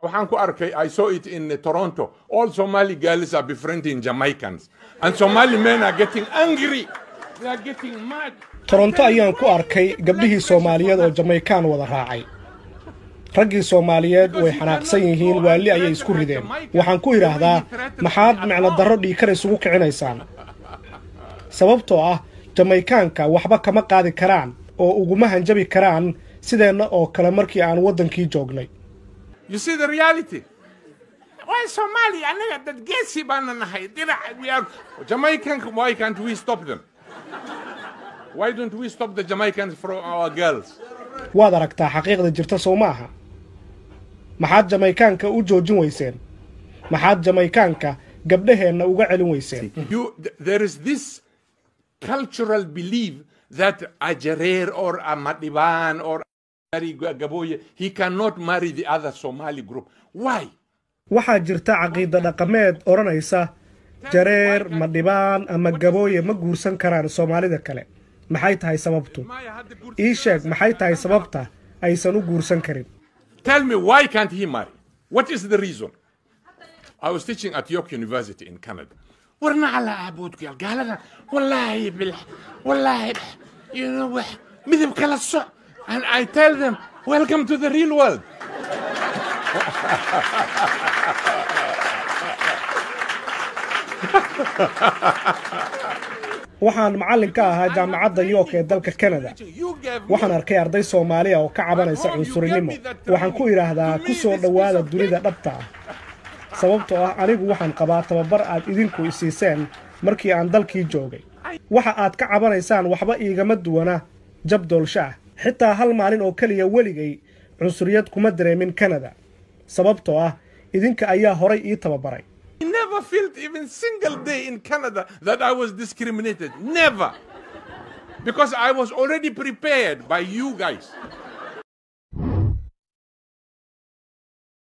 waxaan ku arkay i saw it in toronto all somali girls are befriending jamaicans and somali men are getting angry they are getting mad toronto ayaan ku arkay gabdhihii soomaaliyeed oo jamaykaan wada raacay raggii soomaaliyeed way xanaaqsan yihiin waalli ayay isku rideen waxaan ku idhaahdaa maxaad micno darro dhiikar isugu kicinaysaan sababtoo ah jamaykaanka waxba kama qaadi karaan oo uguma hanjabi karaan sideenna oo kale markii aan waddankii joognay you see the reality why somali anaga dad geesi baana nahay dinac we are jamaican why can't we stop them why don't we stop the jamaicans from our girls waad aragtaa xaqiiqda jirta sow ma aha maxaad jamaykaanka u joojin weyseen maxaad jamaykaanka gabdhaheenna uga celin weyseen you th- there is this cultural belief that a jareer or a madiban or a gaboye he cannot marry the other somali group why waxaa jirta caqiida dhaqameed odhanaysa jareer madhibaan ama gabooye ma guursan karaan soomaalida kale maxay tahay sababtu ii sheeg maxay tahay sababta aysan u guursan karin Tell me, why can't he marry? What is the reason? I was teaching at York University in Canada. ورنا على عبودك قال هذا والله بالح والله بح you know وح مذب كلا الصع and I tell them welcome to the real world waxaan macallin ka ahaa jaamacadda york ee dalka canada you gave me waxaan arkay arday soomaaliya oo ka cabanaysa cunsurinimo waxaan ku idhaahdaa ku soo dhowaada dunida dhabta ah sababtoo ah anigu waxaan qabaa tababar aad idinku isiiseen markii aan dalkii joogay waxa aad ka cabanaysaan waxba iigama duwana jab doolsho ah xitaa hal maalin oo keliya weligay cunsuriyad kuma dareemin canada sababtoo ah idinka ayaa horay ii tababaray I never felt even single day in Canada that I was discriminated. Never. Because I was already prepared by you guys.